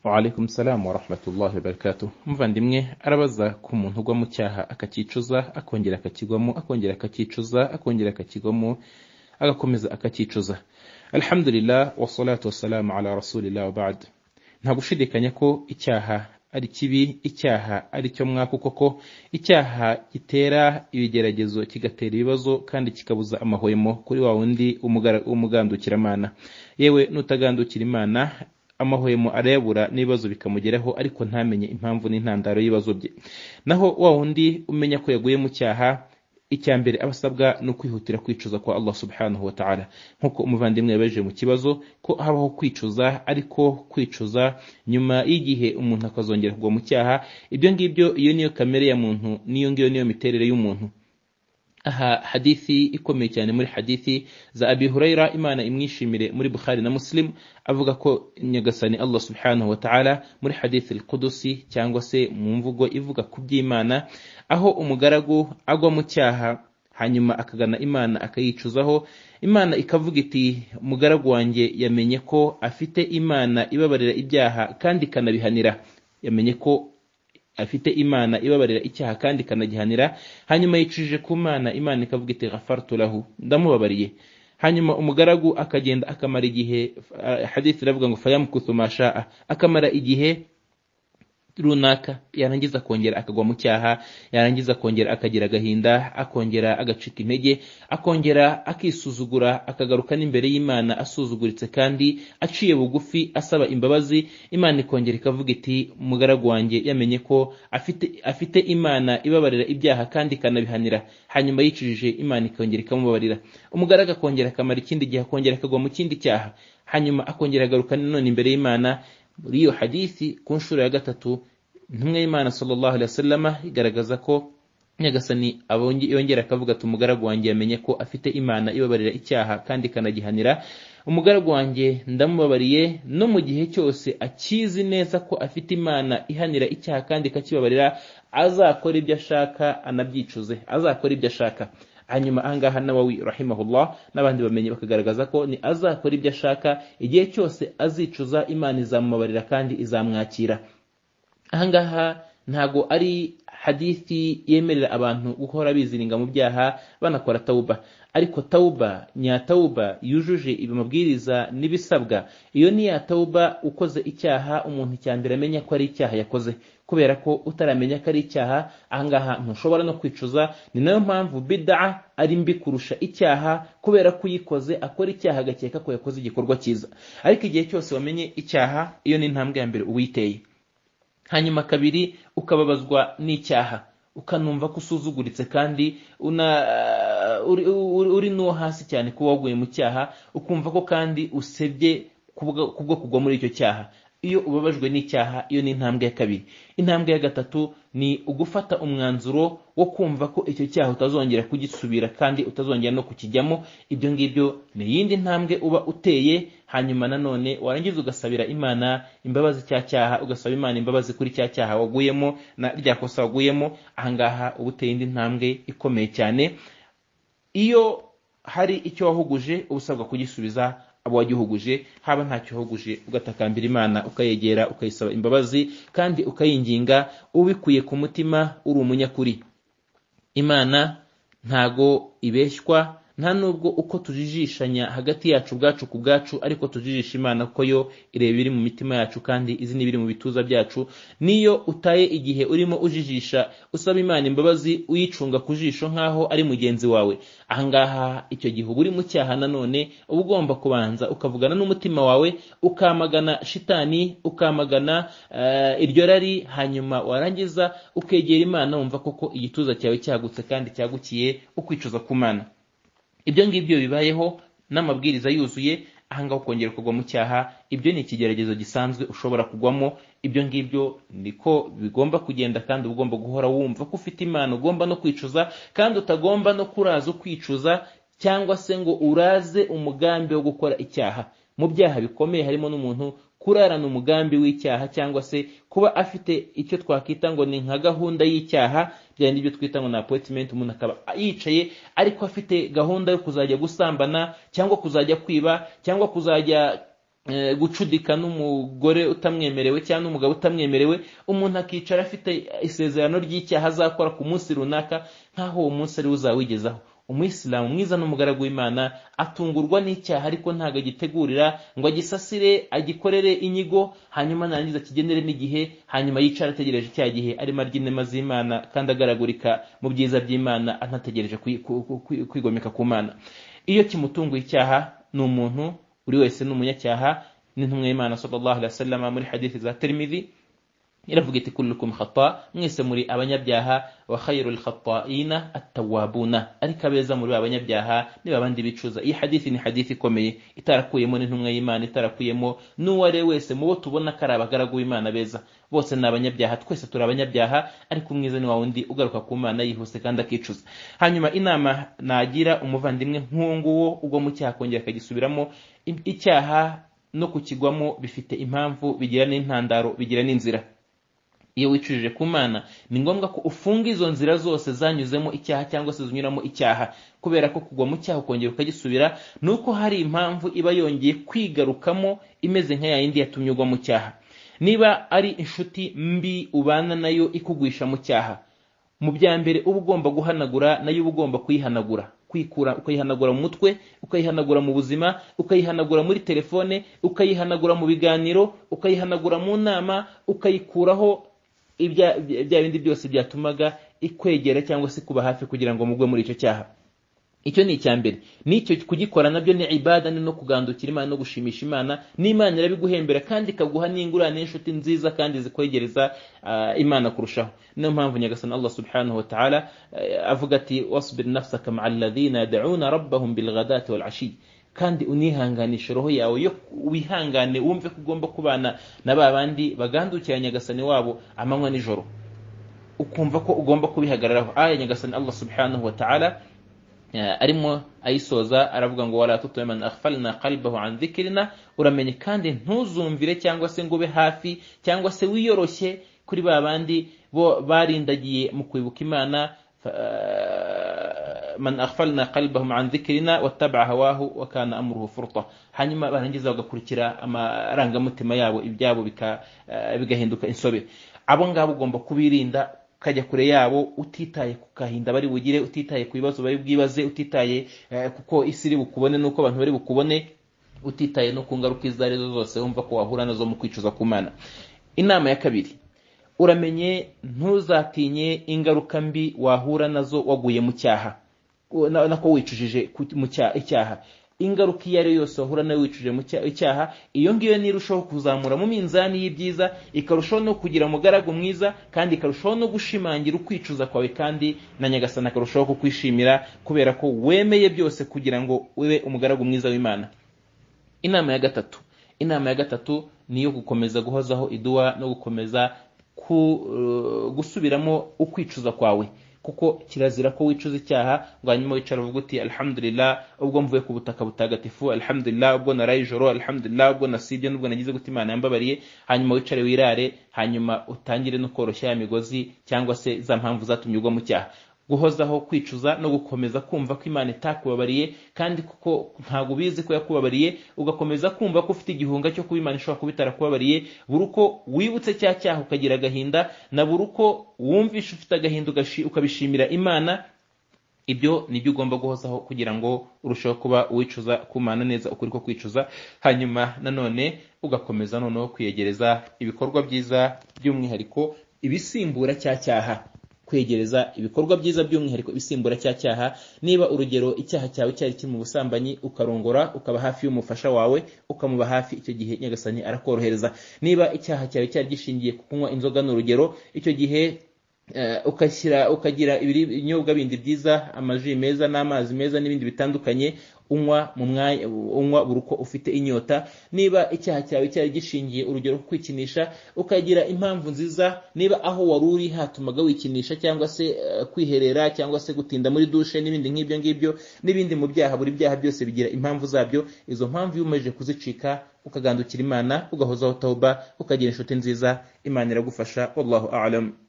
Waalaikum salam wa rahmatullahi wa barakatuh umuvandimwe arabaza ku muntu ugwa mu cyaha akakicuza akongera akakigwamo akongera akakicuza akongera akakigwamo agakomeza akakicuza alhamdulillah wasalatu wasalamu ala rasulillah wabad nta gushidikanya ko icyaha ari kibi icyaha ari cyo mwaka koko icyaha gitera ibigeragezo kigatera ibibazo kandi kikabuza amahwemo kuri wa wundi umugara- umugandukiramana yewe nutagandukira imana amahwemo arayabura n'ibibazo bikamugeraho ariko ntamenye impamvu n'intandaro y'ibibazo bye naho wa wundi umenya ko yaguye mu cyaha icya mbere aba asabwa ni ukwihutira kwicuza kwa Allah subhanahu wa ta'ala nk'uko umuvandimwe yabaje mu kibazo ko habaho kwicuza ariko kwicuza nyuma y'igihe umuntu akazongera kugwa mu cyaha ibyo ngibyo iyo niyo kamere ya muntu n'iyo ngiyo niyo miterere y'umuntu aha hadithi ikomeye cyane muri hadithi za abi hurayra imana imwishimire muri bukhari na muslim avuga ko nyagasani allah subhanahu wa ta'ala muri hadithi al-qudusi cyangwa se mu mvugo ivuga ku by'imana aho umugaragu agwa mu cyaha hanyuma akagana imana akayicuzaho imana ikavuga iti mugaragu wanjye yamenye ko afite imana ibabarira ibyaha kandi ikanabihanira yamenye ko afite imana ibabarira icyaha kandi ikanagihanira hanyuma yicujije ku mana imana ikavuga iti ghafartu lahu ndamubabariye hanyuma umugaragu akagenda akamara igihe eh, hadith iravuga ngo fayamkuthu ma shaa akamara igihe runaka yarangiza akongera akagwa mu cyaha yarangiza akongera akagira agahinda akongera agacika intege akongera akisuzugura akagaruka n'imbere y'imana asuzuguritse kandi aciye bugufi asaba imbabazi imana ikongera ikavuga iti mugaragu wanjye yamenye ko afite afite imana ibabarira ibyaha kandi ikanabihanira hanyuma yicujije imana ikongera ikamubabarira umugaragu akongera akamara ikindi gihe akongera akagwa mu kindi cyaha hanyuma akongera agaruka nanone imbere y'imana muri iyo hadithi ku nshuro ya gatatu intumwa y'imana sallallahu alaihi wasallam igaragaza ko nyagasani abonge- yongera akavuga ati umugaragu wanjye yamenye ko afite imana ibabarira icyaha kandi ikanagihanira umugaragu wanjye ndamubabariye no mu gihe cyose akizi neza ko afite imana ihanira icyaha kandi ikakibabarira azakora ibyo ashaka anabyicuze azakora ibyo ashaka hanyuma ahangaha nawawi rahimahullah n'abandi bamenyi bakagaragaza ko ni azakora ibyo ashaka igihe cyose azicuza imana izamubabarira kandi izamwakira ahangaha ntago ari hadithi yemerera abantu guhora biziringa mu byaha banakora tawuba ariko tawuba nyatawuba yujuje ibi mabwiriza n'ibisabwa iyo ni ya tawuba ukoze icyaha umuntu icya mbere amenya ko ari icyaha yakoze kubera ko utaramenya ko ari icyaha ahangaha ntushobora no kwicuza ni nayo mpamvu bida ari mbi kurusha icyaha kubera ko uyikoze akora icyaha agakeka ko yakoze igikorwa cyiza ariko igihe cyose wamenye icyaha iyo ni intambwe ya mbere uwiteye hanyuma kabiri ukababazwa n'icyaha ukanumva ko usuzuguritse kandi una, uri, uri, uri n'uwo hasi cyane kuba waguye mu cyaha ukumva ko kandi usebye kubwo kubwo kugwa muri icyo cyaha iyo ubabajwe n'icyaha iyo ni intambwe ya kabiri intambwe ya gatatu ni ugufata umwanzuro wo kumva ko icyo cyaha utazongera kugisubira kandi utazongera no kukijyamo ibyo ngibyo ni iyindi ntambwe uba uteye hanyuma nanone warangiza ugasabira imana imbabazi cya cyaha ugasaba imana imbabazi kuri cya cyaha waguyemo na rya kosa waguyemo ahangaha uba uteye indi ntambwe ikomeye cyane iyo hari icyo wahuguje uba usabwa kugisubiza abo wagihuguje haba ntacyo wahuguje ugatakambira imana ukayegera ukayisaba imbabazi kandi ukayinginga ubikuye ku mutima uri umunyakuri imana ntago ibeshywa nta nubwo uko tujijishanya hagati yacu ubwacu ku bwacu ariko tujijisha imana kuko yo ireba ibiri mu mitima yacu kandi izi n'ibiri mu bituza byacu niyo utaye igihe urimo ujijisha usaba imana imbabazi uyicunga ku jisho nk'aho ari mugenzi wawe ahangaha icyo gihe uba uri mu cyaha nanone uba ugomba kubanza ukavugana n'umutima wawe ukamagana shitani ukamagana eh, iryo rari hanyuma warangiza ukegera imana wumva koko igituza cyawe cyagutse kandi cyagukiye ukwicuza ku mana ibyo ngibyo bibayeho n'amabwiriza yuzuye ahangaha ukongera kugwa mu cyaha ibyo ni ikigeragezo gisanzwe ushobora kugwamo ibyo ngibyo niko bigomba kugenda kandi uba ugomba guhora wumva ko ufite imana ugomba no kwicuza kandi utagomba no kuraza ukwicuza cyangwa se ngo uraze umugambi wo gukora icyaha mu byaha bikomeye harimo n'umuntu kurarana umugambi w'icyaha cyangwa se kuba afite icyo twakwita ngo ni nka gahunda y'icyaha byari n'ibyo twita ngo ni apoyitimenti umuntu akaba yicaye ariko afite gahunda yo kuzajya gusambana cyangwa kuzajya kwiba cyangwa kuzajya eh, gucudika n'umugore utamwemerewe cyangwa n'umugabo utamwemerewe umuntu akicara afite isezerano ry'icyaha azakora ku munsi runaka nk'aho uwo munsi ari uzawigezaho umuyisilamu mwiza n'umugaragu w'imana atungurwa n'icyaha ariko ntabwo agitegurira ngo agisasire agikorere inyigo hanyuma narangiza akigendere n'igihe hanyuma yicara ategereje cya gihe arimo arya inema z'imana kandi agaragurika mu byiza by'imana anategereje kwi- ku- ku- ku- kwigomeka ku mana iyo kimutunguye icyaha ni umuntu buri wese ni umunyacyaha n'intumwa y'imana sallallahu alaihi wasallam muri hadithi za tirmidhi iravuga iti kullukum khata mwese muri abanyabyaha wa khayrul khata'ina at-tawwabuna ariko abeza muri abanyabyaha ni babandi bicuza iyi hadithi ni hadithi ikomeye itarakuyemo n'intumwa y'Imana itarakuyemo n'uware wese mu bo tubona ko ari abagaragu b'Imana beza bose ni abanyabyaha twese turi abanyabyaha ariko umwiza ni wa wundi ugaruka ku Mana yihuse kandi akicuza hanyuma inama nagira umuvandimwe nk'uwo nguwo ugwa mu cyaha akongera akagisubiramo i- icyaha no kukigwamo bifite impamvu bigira n'intandaro bigira n'inzira iyo wicujije ku mana ni ngombwa ko ufunga izo nzira zose zanyuzemo icyaha cyangwa se zinyuramo icyaha kubera ko kugwa mu cyaha ukongera ukagisubira ni uko hari impamvu iba yongeye kwigarukamo imeze nka yayindi yatumye ugwa mu cyaha niba ari inshuti mbi ubana nayo ikugwisha mu cyaha mu bya mbere uba ugomba guhanagura nayo uba ugomba kuyihanagura kwikura ukayihanagura mu mutwe ukayihanagura mu buzima ukayihanagura muri telefone ukayihanagura mu biganiro ukayihanagura mu nama ukayikuraho ibya bya bindi byose byatumaga ikwegera cyangwa se kuba hafi kugira ngo mugwe muri icyo cyaha icyo ni icya mbere n'icyo kugikora nabyo ni ibada ni no kugandukira imana no gushimisha imana n'imana irabiguhembera kandi ikaguha n'ingurane n'inshuti nziza kandi zikwegereza ah, imana kurushaho niyo mpamvu nyagasani allah subhanahu wa ta'ala eh, avuga ati wasbir nafsaka ma'a alladhina yad'una rabbahum bilghadati wal ashi kandi unihanganisha roho yawe yo wihangane wumve ko ugomba kubana na ba bandi bagandukira nyagasani wabo amanywa nijoro ukumva ko ugomba kubihagararaho aya nyagasani allah subhanahu wa ta'ala Eh, arimo ayisoza aravuga ngo wala tutume man aghfalna qalbahu an dhikrina uramenye kandi ntuzumvire cyangwa se ngo ube hafi cyangwa se wiyoroshye kuri ba bandi bo barindagiye mu kwibuka imana fa- eh, man aghfalna qalbahum an dhikrina wattaba'a hawahu wa kana amruhu furta hanyuma barangiza bagakurikira amarangamutima yabo ibyabo bika- eh, bigahinduka insobe abo ngabo ugomba kubirinda ukajya kure yabo utitaye ku kahinda bari bugire utitaye ku bibazo bari bwibaze utitaye eh, kuko isi iri bukubone n'uko abantu bari bukubone utitaye no ku ngaruka izo ari zo zose wumva ko wahura nazo mu kwicuza ku mana inama ya kabiri uramenye ntuzatinye ingaruka mbi wahura nazo waguye mu cyaha u- na- nako wicujije ku- mu cya- icyaha ingaruka iyo ari yo yose wahura nayo wicujije mu cya- icyaha iyo ngiyo nirushaho kuzamura mu minzani y'ibyiza ikarushaho no kugira umugaragu mwiza kandi ikarushaho no gushimangira ukwicuza kwawe kandi na nyagasani akarushaho kukwishimira kubera ko wemeye byose kugira ngo ube umugaragu mwiza w'imana inama ya gatatu inama ya gatatu ni iyo gukomeza guhozaho iduwa no gukomeza ku, eh, gusubiramo ukwicuza kwawe kuko kirazira ko wicuza icyaha ngo hanyuma wicara uvuga uti alhamdulillah ubwo mvuye ku butaka butagatifu alhamdulillah ubwo naraye ijoro alhamdulillah ubwo nasibye n'ubwo nagize gute imana yambabariye hanyuma wicare wirare hanyuma utangire no koroshya ya migozi cyangwa se za mpamvu zatumye ugwa mu cyaha guhozaho kwicuza no gukomeza kumva ko imana itakubabariye kandi kuko ntabwo ubizi ko yakubabariye ugakomeza kumva ko ufite igihunga cyo kuba imana ishobora kuba itarakubabariye buri uko wibutse cya cyaha ukagira agahinda na buri uko wumvishe ufite agahinda ugashi- ukabishimira imana ibyo ni byo ugomba guhozaho kugira ngo urusheho kuba wicuza kumana neza ukuri ko kwicuza hanyuma nanone ugakomeza noneho kwiyegereza ibikorwa byiza by'umwihariko ibisimbura cya cyaha kwegereza ibikorwa byiza by'umwihariko ibisimbura cya cyaha niba urugero icyaha cyawe cyari kiri mu busambanyi ukarongora ukaba hafi y'umufasha wawe ukamuba hafi icyo gihe nyagasani arakorohereza niba icyaha cyawe cyari gishingiye ku kunywa inzoga ni urugero icyo gihe Eh, ukashyira ukagira ibiri- ibinyobwa bindi byiza amaji meza n'amazi meza n'ibindi bitandukanye unywa mu mwanya unywa buri uko ufite inyota niba icyaha cyawe cyari gishingiye urugero nko kwikinisha ukagira impamvu nziza niba aho wari uri hatumaga wikinisha cyangwa se eh, kwiherera cyangwa se gutinda muri dushe n'ibindi nk'ibyo ngibyo n'ibindi mu byaha buri byaha byose bigira impamvu zabyo izo mpamvu iyo umaze kuzicika ukagandukira imana ugahozaho tawuba ukagira inshuti nziza imana iragufasha wallahu a'lam